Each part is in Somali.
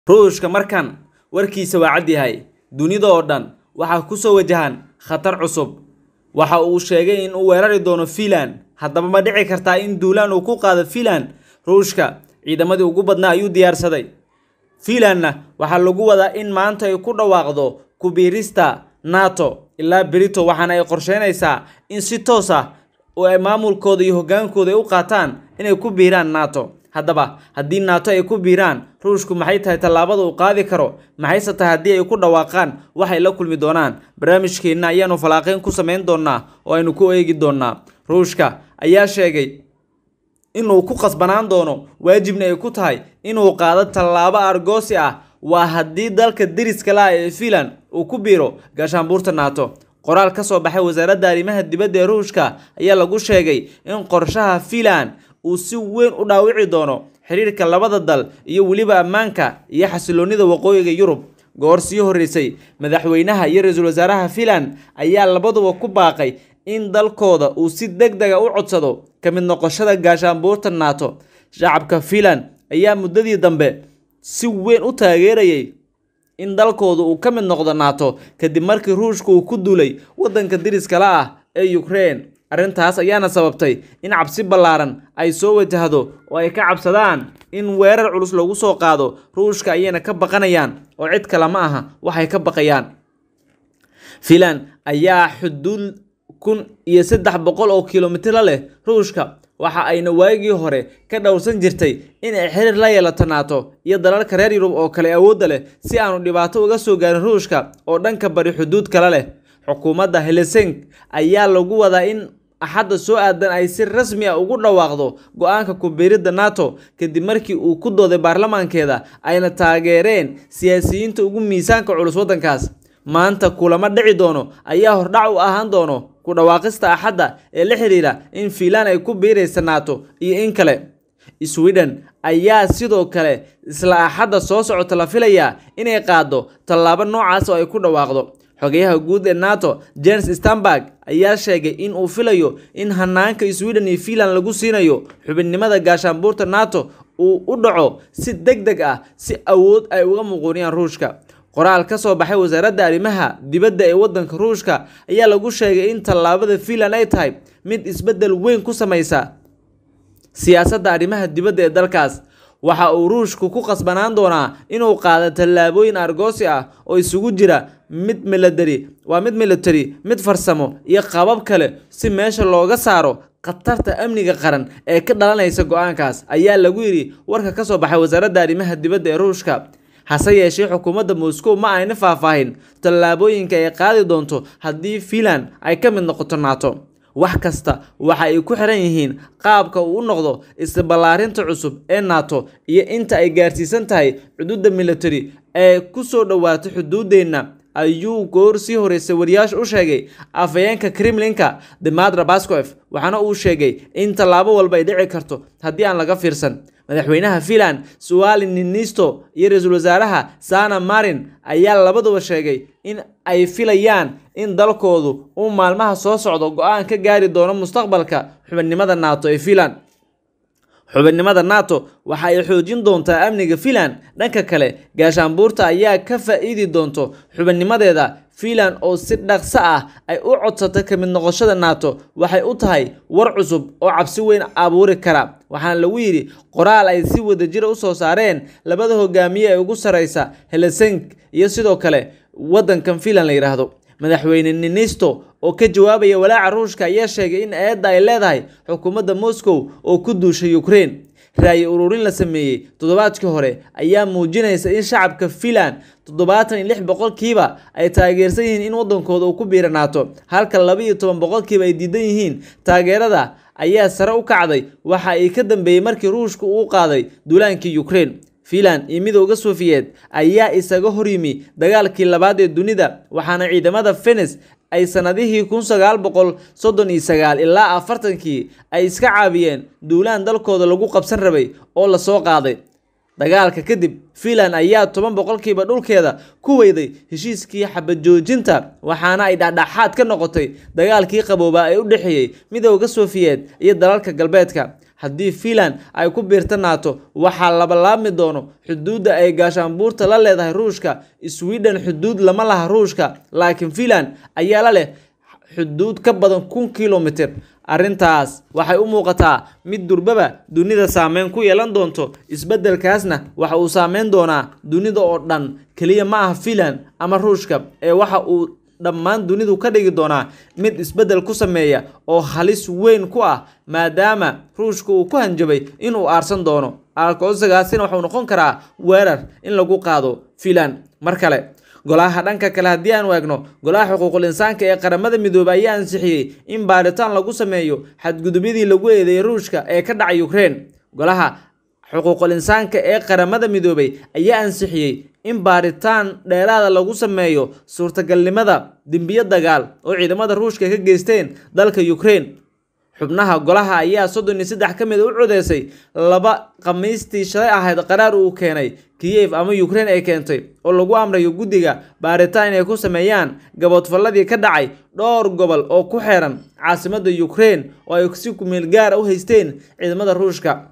ruushka markan warkiisa waa cad yahay dunida oo dhan waxaa ku soo wajahan khatar cusub waxa uu sheegay in uu weerari doono fiinland haddaba ma dhici kartaa in duulaan uu ku qaado fiinland ruushka ciidamadii ugu badnaa ayuu diyaarsaday fiinlandna waxaa lagu wadaa in maanta ay ku dhawaaqdo kubiirista nato ilaa berito waxaana ay qorsheynaysaa in si toos ah oo ay maamulkooda iyo hoggaankooda ay u qaataan inay ku biiraan nato haddaba haddii nato ay ku biiraan ruushku maxay tahay tallaabada uu qaadi karo maxayse tahay haddii ay ku dhawaaqaan waxay la kulmi doonaan barnaamijkeenna ayaanu falaaqeyn ku samayn doonaa oo aynu ku eegi doonaa ruushka ayaa sheegay inuu ku qasbanaan doono waajibna ay ku tahay inuu qaado tallaabo argoosi ah waa haddii dalka deriska la ah ee fiinland uu ku biiro gaashaanbuurta nato qoraal ka soo baxay wasaaradda arrimaha dibadda ee ruushka ayaa lagu sheegay in qorshaha fiinland uu si weyn u dhaawici doono xiriirka labada dal iyo weliba ammaanka iyo xasiloonida waqooyiga yurub goor sii horreysay madaxweynaha iyo ra-iisul wasaaraha fiinland ayaa labaduba ku baaqay in dalkooda uu si deg dega u codsado ka mid noqoshada gaashaanbuurta nato shacabka fiinland ayaa muddadii dambe si weyn u taageerayay in dalkooda uu ka mid noqdo nato kadib markii ruushka uu ku duulay waddanka deriskala ah ee ukraine arrintaas ayaana sababtay in cabsi ballaaran ay soo wajahdo oo ay ka cabsadaan in weerar culus lagu soo qaado ruushka ayayna ka baqanayaan oo cid kale ma aha waxay ka baqayaan fiinland ayaa xuduud kun iyo saddex boqol oo kilomitr leh ruushka waxa ayna waagii hore ka dhowrsan jirtay in ay xiriir la yeelato nato iyo dalalka reer yurub oo kale awoodda leh si aanu dhibaato uga soo gaarin ruushka oo dhanka bari xuduud kale leh xukuumadda helesink ayaa lagu wadaa in axadda soo aadan ay si rasmi ah ugu dhawaaqdo go-aanka kubiiridda nato kadib markii uu ku dooday baarlamaankeeda ayna taageereen siyaasiyiinta ugu miisaanka culus waddankaas maanta kulamo dhici doono ayaa hordhac u ahaan doono ku dhawaaqista axadda ee la xiriira in fiinland ay ku biiraysa nato iyo in kale sweden ayaa sidoo kale isla axadda soo socota la filayaa inay qaado tallaabo noocaas oo ay ku dhawaaqdo xogeyaha guud ee nato james stanberg ayaa sheegay in uu filayo in hanaanka sweden iyo fiinland lagu siinayo xubinnimada gaashaanbuurta nato uu u dhaco si deg deg ah si awood ay uga muquuniyaan ruushka qoraal ka soo baxay wasaaradda arrimaha dibadda ee waddanka ruushka ayaa lagu sheegay in tallaabada fiinland ay tahay mid isbeddel weyn ku samaysa siyaasadda arrimaha dibadda ee dalkaas waxa uu ruushku ku qasbanaan doonaa inuu qaado tallaabooyin argoosi ah oo isugu jira mid milatari waa mid military mid farsamo iyo qabab kale si meesha looga saaro khatarta amniga qaran ee ka dhalanaysa go-aankaas ayaa lagu yidhi warka ka soo baxay wasaaradda arrimaha dibadda ee ruushka hase yeeshee xukuumadda moscow ma ayna faahfaahin tallaabooyinka ay qaadi doonto haddii fiinland ay ka mid noqoto nato wax kasta waxa ay ku xiran yihiin qaabka uu u noqdo isballaarinta cusub ee nato iyo inta ay gaarsiisan tahay xuduudda military ee ku soo dhowaato xuduuddeenna ayuu goor sii horeysay wariyaasha u sheegay afhayeenka kremlinka demadra baskof waxaana uu sheegay in tallaabo walba ay dhici karto haddii aan laga fiirsan madaxweynaha fiinland suali ninisto iyo ra-iisul wasaaraha sana marin ayaa labaduba sheegay in ay filayaan in dalkoodu uu maalmaha soo socdo go-aan ka gaari doono mustaqbalka xubinnimada nato ee fiinland xubinnimada nato waxa ay xoojin doontaa amniga fiinland dhanka kale gaashaanbuurta ayaa ka faa-iidi doonto xubinnimadeeda fiinland oo si dhaqso ah ay u codsatay ka mid noqoshada nato waxay u tahay war cusub oo cabsi weyn abuuri kara waxaana lagu yidhi qoraal ay si wadajira u soo saareen labada hogaamiye ee ugu sarreysa helesink iyo sidoo kale waddankan fiinland la yidhaahdo madaxweyne ninisto oo ka jawaabaya walaaca ruushka ayaa sheegay in eedda ay leedahay xukuumadda moscow oo ku duushay ukraine raayi ururin la sameeyey toddobaadkii hore ayaa muujinaysa in shacabka fiinland toddobaatan iyo lix boqolkiiba ay taageersan yihiin in waddankooda uu ku biira nato halka laba iyo toban boqolkiiba ay diidan yihiin taageerada ayaa sare u kacday waxa ay ka dambeeyey markii ruushka uu qaaday duulaankii ukraine fiinland iyo midooda sofiyeed ayaa isaga horyimi dagaalkii labaad ee dunida waxaana ciidamada fenes ay sanadihii kun sagaal boqol soddon iyo sagaal ilaa afartankii ay iska caabiyeen duulaan dalkooda lagu qabsan rabay oo lasoo qaaday dagaalka kadib fiinland ayaa toban boqolkiiba dhulkeeda ku weyday heshiiskii xabajoojinta waxaana ay dhexdhexaad ka noqotay dagaalkii qaboobaa ee u dhexeeyey midooda sofiyeed iyo dalalka galbeedka haddii fiinland ay ku biirta naato waxaa labalaabmi doono xuduudda ay gaashaanbuurta la leedahay ruushka sweden xuduud lama laha ruushka laakiin fiinland ayaa la leh xuduud ka badan kun kilomitir arrintaas waxay u muuqataa mid durbaba dunida saameyn ku yeelan doonto isbeddelkaasna waxa uu saameyn doonaa dunida oo dhan keliya ma aha fiinland ama ruushka ee waxa uu dhammaan dunidu ka dhigi doonaa mid isbeddel ku sameeya oo halis weyn ku ah maadaama ruushka uu ku hanjabay inuu aarsan doono aalkoosagaasina waxuu noqon karaa weerar in lagu qaado fiinland mar kale golaha dhanka kale haddii aan eegno golaha xuquuqul insaanka ee qaramada midoobay ayaa ansixiyey in baaritaan lagu sameeyo xadgudubyadii lagu eedeeyay ruushka ee ka dhacay ukrein golaha xuquuqul insaanka ee qaramada midoobay ayaa ansixiyey in baaritaan dheeraada lagu sameeyo suurtagalnimada dembiyo dagaal oo ciidamada ruushka ka geysteen dalka ukrein xubnaha golaha ayaa soddon iyo saddex ka mid u codeysay laba khamiistii shalay ahayd qaraar uu keenay kiyev ama ukrein ay keentay oo lagu amrayo guddiga baaritaan inay ku sameeyaan gaboodfalladii ka dhacay dhowr gobol oo ku xeeran caasimadda ukrein oo ay si kumeel gaara u haysteen ciidamada ruushka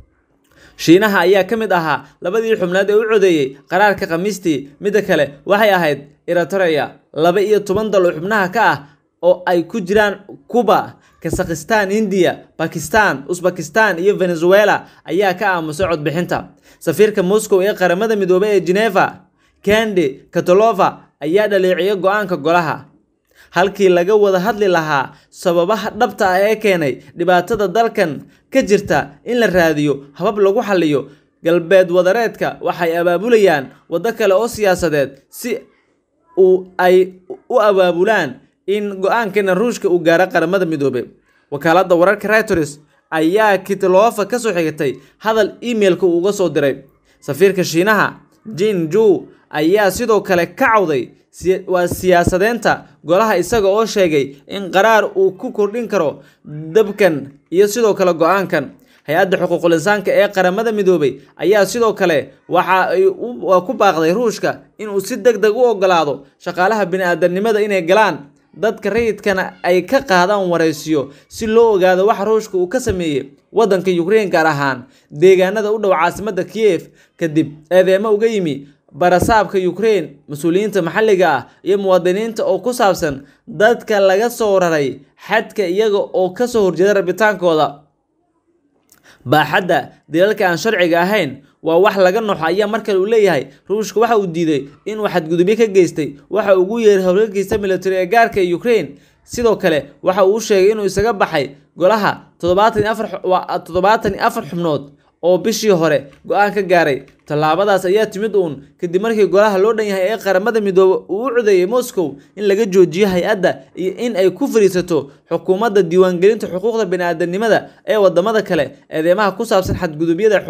shiinaha ayaa ka mid ahaa labadii xubnaad ee u codeeyey qaraarka khamiistii midda kale waxay ahayd eritrea laba iyo toban dal oo xubnaha ka ah oo ay ku jiraan cuba kasakhistan indiya bakistan usbakistan iyo venezuela ayaa ka aamusay codbixinta safiirka moscow ee qaramada midoobay ee geneva kendi katolova ayaa dhaleeciyay go-aanka golaha halkii laga wada hadli lahaa sababaha dhabta ah ee keenay dhibaatada dalkan ka jirta in la raadiyo habab lagu xaliyo galbeed wadareedka waxay abaabulayaan waddo kale oo siyaasadeed si uu ay u abaabulaan in go-aankeena ruushka uu gaaro qaramada midoobey wakaaladda wararka reuters ayaa kitlofa ka soo xigtay hadal emailka uu uga soo diray safiirka shiinaha jin ju ayaa sidoo kale ka cawday waa siyaasadeynta golaha isaga oo sheegay in qaraar uu ku kordhin karo dabkan iyo sidoo kale go-aankan hay-adda xuquuqul insaanka ee qaramada midoobay ayaa sidoo kale waxa ay ku baaqday ruushka inuu si deg deg u ogolaado shaqaalaha bini-aadanimada inay galaan dadka rayidkana ay ka qaadaan waraysiyo si loo ogaado waxa ruushka uu ka sameeyey waddanka ukrein gaar ahaan deegaanada u dhow caasimadda kiyef kadib eedeemo uga yimi barasaabka ukrein mas-uuliyiinta maxalliga ah iyo muwaadiniinta oo ku saabsan dadka laga soo raray xadka iyaga oo kasoo horjeeda rabitaankooda baaxadda dalalka aan sharciga ahayn waa wax laga noxo ayaa markale uu leeyahay ruushka waxa uu diiday inuu xadgudubyo ka geystay waxa ugu yeeray howlgalkiisa military ee gaarka ee ukrein sidoo kale waxa uu sheegay inuu isaga baxay golaha toddobaatan iyo afar xubnood oo bishii hore go-aan ka gaaray tallaabadaas ayaa timid uun kadib markii golaha loo dhan yahay ee qaramada midoobe uu u codeeyey moscow in laga joojiyo hay-adda iyo in ay ku fadhiisato xukuumadda diiwaangelinta xuquuqda bini-aadanimada ee wadamada kale eedeymaha ku saabsan xadgudubyada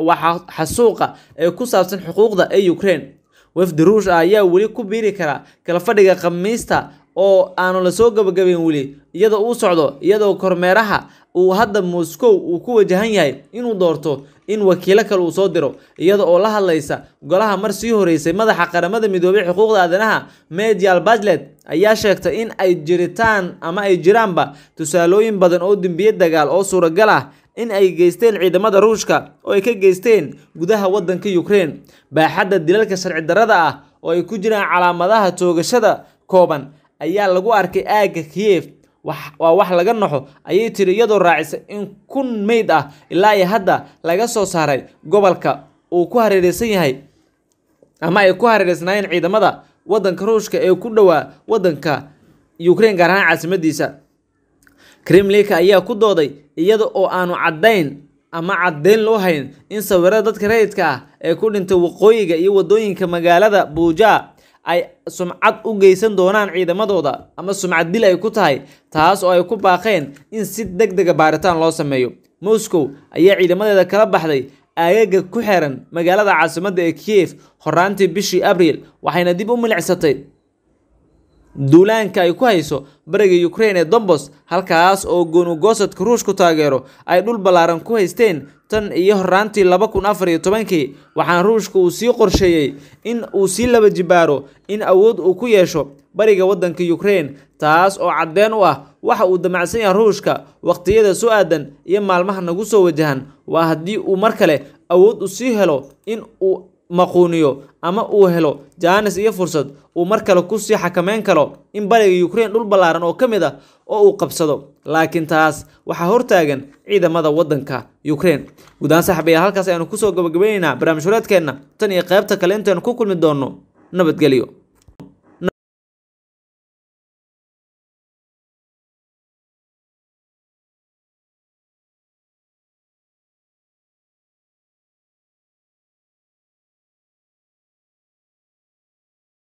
xasuuqa ee ku saabsan xuquuqda ee ukrein wafdi ruush ah ayaa weli ku biiri kara kala fadhiga khamiista oo aanu lasoo gabagabeyn weli iyada uu socdo iyadoo kormeeraha uu hadda moscow uu ku wajahan yahay inuu doorto in wakiilo kale uu soo diro iyada oo la hadlaysa golaha mar sii horeysay madaxa qaramada midoobey xuquuqda aadanaha medial badlet ayaa sheegtay in ay jiritaan ama ay jiraanba tusaalooyin badan oo dembiye dagaal oo suuragal ah in ay geysteen ciidamada ruushka oo ay ka geysteen gudaha waddanka ukrein baaxadda dilalka sharci darrada ah oo ay ku jiraan calaamadaha toogashada kooban ayaa lagu arkay aagga kiyef waa wax laga naxo ayay tiri iyadoo raacisay in kun meyd ah ilaa iyo hadda laga soo saaray gobolka uu ku hareereysan yahay ama ay ku hareereysnaayeen ciidamada waddanka ruushka ee ku dhowaa waddanka ukrein gaar ahaan caasimadiisa kremlinka ayaa ku dooday iyada oo aanu caddayn ama caddeyn loo hayn in sawirada dadka rayidka ah ee ku dhintay waqooyiga iyo waddooyinka magaalada buuja ay sumcad u geysan doonaan ciidamadooda ama sumcad dil ay ku tahay taas oo ay ku baaqeen in si deg dega baaritaan loo sameeyo moscow ayaa ciidamadeeda kala baxday aagaga ku xeeran magaalada caasimadda ee kiyef horaantii bishii abriil waxayna dib u milicsatay duulaanka ay ku hayso bariga ukrein ee dombos halkaas oo goonugosadka ruushku taageero ay dhul ballaaran ku haysteen tan iyo horaantii laba kun afar iyo tobankii waxaana ruushka uu sii qorsheeyey in uu sii laba jibaaro in awood uu ku yeesho bariga waddanka ukraine taas oo caddeen u ah waxa uu damacsan yahay ruushka waqtiyada soo aadan iyo maalmaha nagu soo wajahan waa haddii uu mar kale awood u sii helo in uu maquuniyo ama uu helo jaanis iyo fursad uu mar kale kusii xakameyn karo in bariga ukraine dhul ballaaran oo ka mid ah oo uu qabsado laakiin taas waxaa hortaagan ciidamada waddanka ukraine guudaan saxabayaal halkaas ayaanu kusoo gabagabaynaynaa barnaamij hureedkeenna tan iyo qaybta kale intaynu ku kulmi doonno nabadgelyo